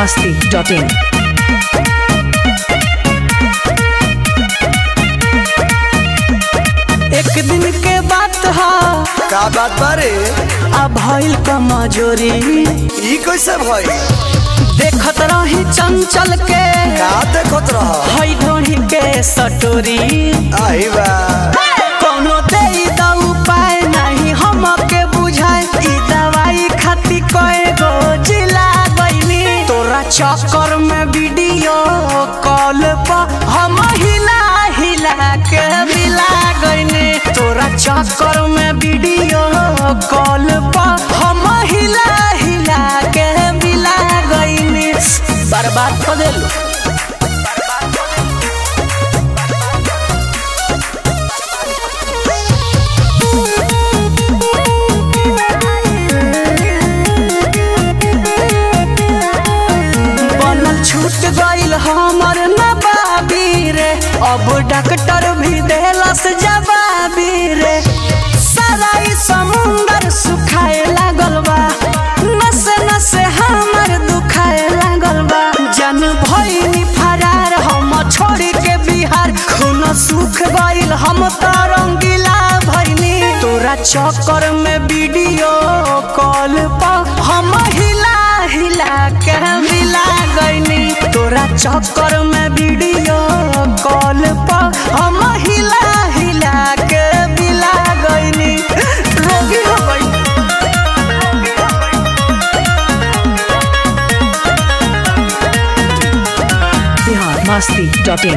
masti.in. एक दिन के बात ह का बात बारे आ भइल कमजोरी ई कैसे भई देखत रही चंचल के का देखत रह हई ढोही के सटोरी आई बा कोनो दे द उपाय नहीं हमके बुझाए ई दवाई खाती कए गो जिला गईनी तोरा चक्कर में वीडियो कॉल पर हम हिला हिला के मिला गईनी तोरा चक्कर में वीडियो कॉल पर हम हिला हिला के मिला गईनी बर्बाद कर देलू बनल छूट गईल हमर नबाबी रे अब डॉक्टर भी देलस जवाबी रे सारा ई समुंदर सुखाए लागल बा नसे नसे हमर दुखाए लागल बा जन भइनी फरार हम छोड़ के बिहार खून सुख गईल हम त रंगीला भइनी तोरा चक्कर में वीडियो कॉल पर हम हिला हिला के मिला गईनी तोरा चक्कर में वीडियो कॉल पर हम हिला हिला के मिला गईनी रोगी हो गई Bihar masti.in.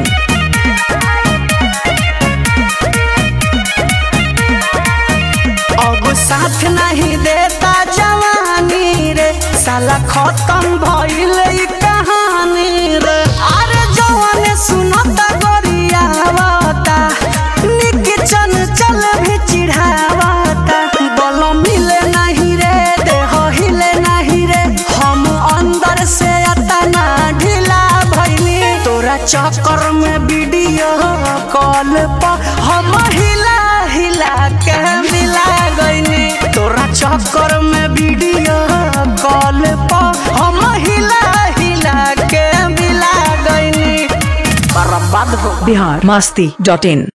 अब साथ नहीं देता जवानी रे साला खत्म भइल ई कहानी रे अरे जवान सुनता गोरियावता निक चन चल भी चिढ़ावता बल मिले नहीं रे देह हिले नहीं रे हम अंदर से अतना ढीला भइनी तोरा चक्कर में वीडियो कॉल पर हम हिला हिला के मिला गईनी तोरा चक्कर में वीडियो कॉल पर हम हिला हिला के मिला गईनी बर्बाद हो Bihar masti.in.